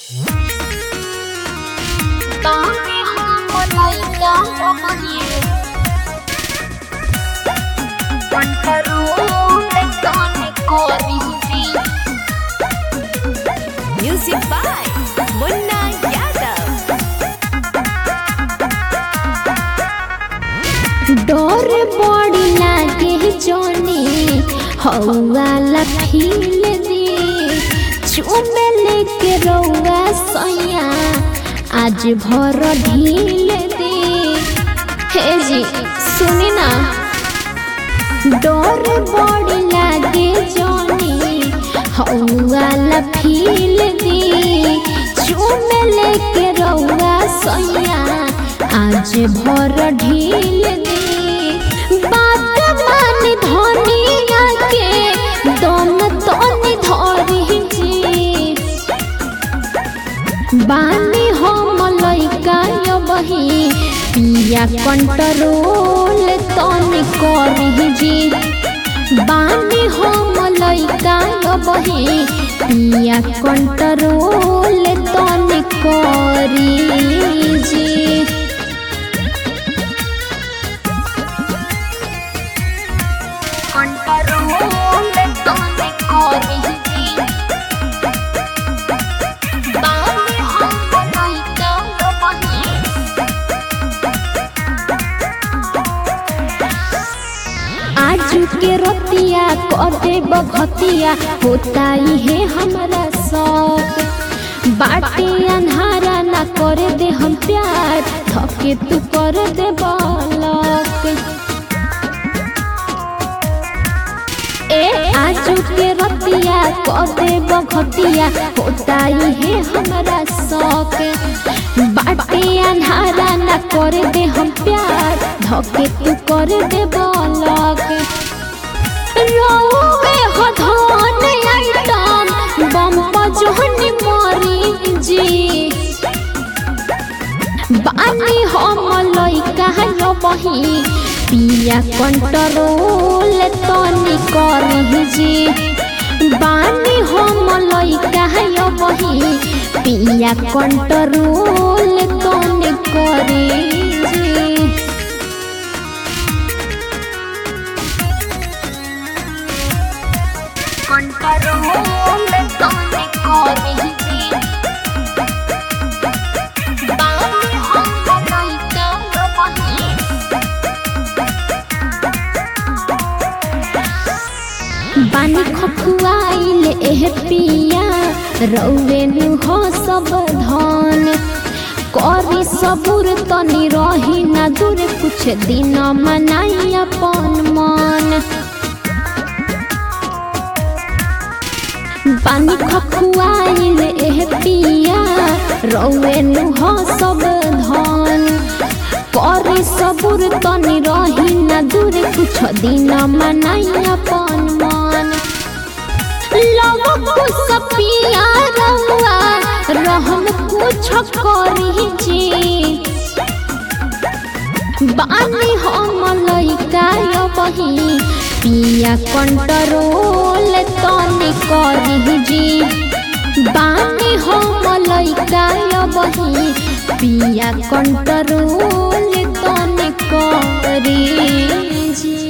Dami hamalaika ramani Pantarule tane korihdi Music by Munna Yadav. डर बड़ी लागे जोनी हौवाला फील दे चुमे लेके रौआ सैया आज भर ढील दे हे जी सुनी ना डर बड़ी लागे जोनी हौवाला फील दे चुमे लेके रौआ सैया आज भर ढील दे बात मान धनिया के दम तनी धरी जी बानी हम लइका बही पिया कंट्रोल तनी करी जी बानी हम लइका बही पिया कंट्रोल तनी करी जी कंट्रोल तने करही बानी हम लइका बही आज के रतिया करे बघतिया होता ही है हमारा शौक बाटे अन्हारा ना करे दे हम प्यार थके तू कर दे बालक ए आजू के रतिया कदे बघतिया होता ही है हमारा शौक बाटे अन्हारा ना करे दे हम प्यार धके तू कर दे बालक रोवे हो धन आइटम बम बजोनी मारी जी बानी हम लइका यो बही पिया कंट्रोल तनी करही जी बानी हम लइका यो बही पिया कंट्रोल तनी करी जी कंट्रोल तनी करही जी बानी हम लइका यो बही बानी खखुआइल एह पिया रौवे हो सब धन करी सबुर तनी रही ना दूर कुछ दिन मनाई अपन मन बानी खखुआइल एह पिया रौवे हो सब धन करे सबुर तनी रही ना दूर कुछ दिन मनाई अपन मन लव कुछ पिया रहुआ रहम कुछ करी जी बानी हम लइका यो बही पिया कंट्रोल तनी करी जी बानी हम लइका यो बही पिया कंट्रोल तनी करी जी